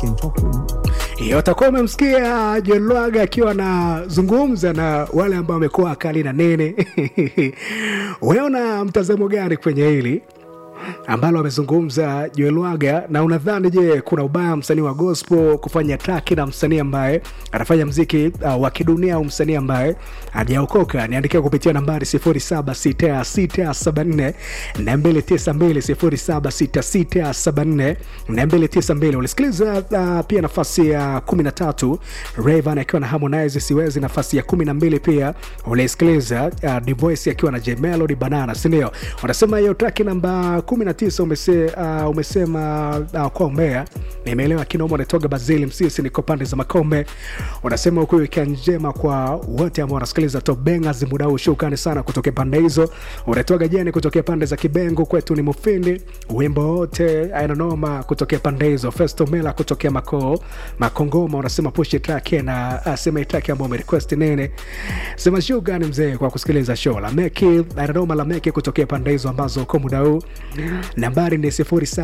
can talk to Hiyo utakuwa umemsikia John Lwaga akiwa anazungumza na wale ambao wamekuwa akali na nene. Wewe una mtazamo gani kwenye hili ambalo amezungumza Joel Lwaga, na unadhani je, kuna ubaya msanii wa gospel kufanya traki na msanii ambaye anafanya mziki uh, wa kidunia au msanii ambaye hajaokoka? Niandikia kupitia nambari 076674 na 292 076674 ulisikiliza uh, pia nafasi ya 13 Rayvanny akiwa na Harmonize siwezi, nafasi ya 12 pia ulisikiliza uh, Divoice akiwa na J Melody Banana, si ndio? Wanasema hiyo traki namba 19 umese, uh, umesema uh, kwa umbea nimeelewa kinoma unatoga Bazili Msisi, niko pande za Makombe. Unasema huku weekend njema kwa wote ambao wanasikiliza Top Bangers muda huu, shukrani sana kutokea pande hizo. Unatoga jeni kutokea pande za Kibengo, kwetu ni Mufindi, wimbo wote aina noma kutokea pande hizo. Festo Mela kutokea Mako Makongoma unasema push track na uh, sema track ambayo umerequest nene, sema shukrani mzee kwa kusikiliza show la Meki aina noma la Meki kutokea pande hizo ambazo uko muda huu nambari ni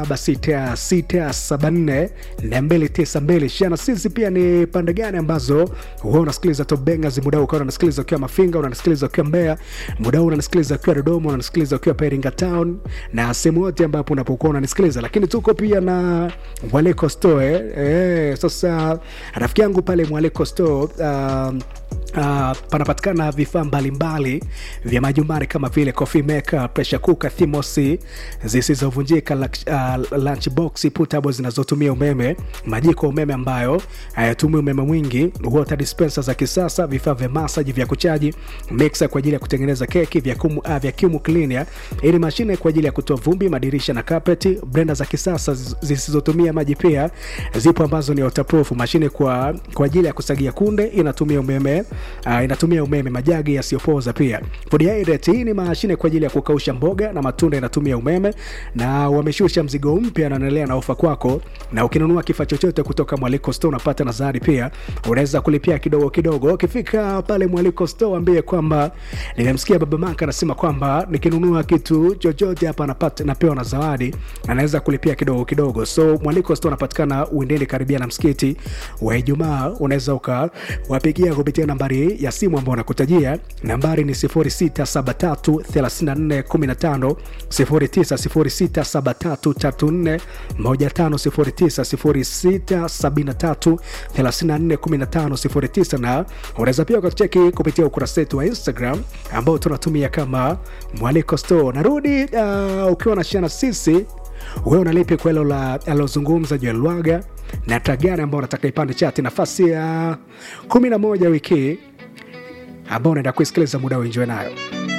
0766742292 shana sisi pia ni pande gani ambazo huwa unasikiliza Top Bangers muda huu ukawa unasikiliza ukiwa Mafinga unanasikiliza ukiwa Mbeya muda huu unanasikiliza ukiwa Dodoma unanasikiliza ukiwa Iringa Town na sehemu yote ambapo unapokuwa unanisikiliza lakini tuko pia na Mwaliko Store eh, eh, sasa rafiki yangu pale Mwaliko Store um, Uh, panapatikana vifaa mbalimbali vya majumbani kama vile coffee maker, pressure cooker, thimosi zisizovunjika, uh, lunch box, putable zinazotumia umeme, majiko ya umeme ambayo hayatumii umeme mwingi, water dispenser za kisasa, vifaa vya massage vya kuchaji, mixer kwa ajili ya kutengeneza keki, vacuum uh, vacuum cleaner ili mashine kwa ajili ya kutoa vumbi, madirisha na carpet, blender za kisasa zisizotumia maji pia zipo ambazo ni waterproof, mashine kwa kwa ajili ya kusagia kunde inatumia umeme uh, inatumia umeme, majagi yasiyopoza pia. Food hydrate, hii ni mashine kwa ajili ya kukausha mboga na matunda, inatumia umeme na wameshusha mzigo mpya na wanaendelea na ofa kwako, na ukinunua kifaa chochote kutoka Mwaliko Store unapata nazari pia, unaweza kulipia kidogo kidogo. Ukifika pale Mwaliko Store ambie kwamba nimemsikia Baba Maka anasema kwamba nikinunua kitu chochote hapa napata napewa na zawadi, anaweza kulipia kidogo kidogo. So Mwaliko Store unapatikana Uindeni, karibia na msikiti wa Ijumaa. Unaweza ukawapigia kupitia nambari ya simu ambayo nakutajia, nambari ni 06733415 0906733415 0906733415 na unaweza pia ukatucheki kupitia ukurasa wetu wa Instagram ambao tunatumia kama Mwaliko Store. Narudi uh, ukiwa na shana sisi wewe unalipi kwa hilo alozungumza Joel Lwaga na tagani ambao unataka ipande chati nafasi ya 11 wiki ambao unaenda kuisikiliza muda uenjoe nayo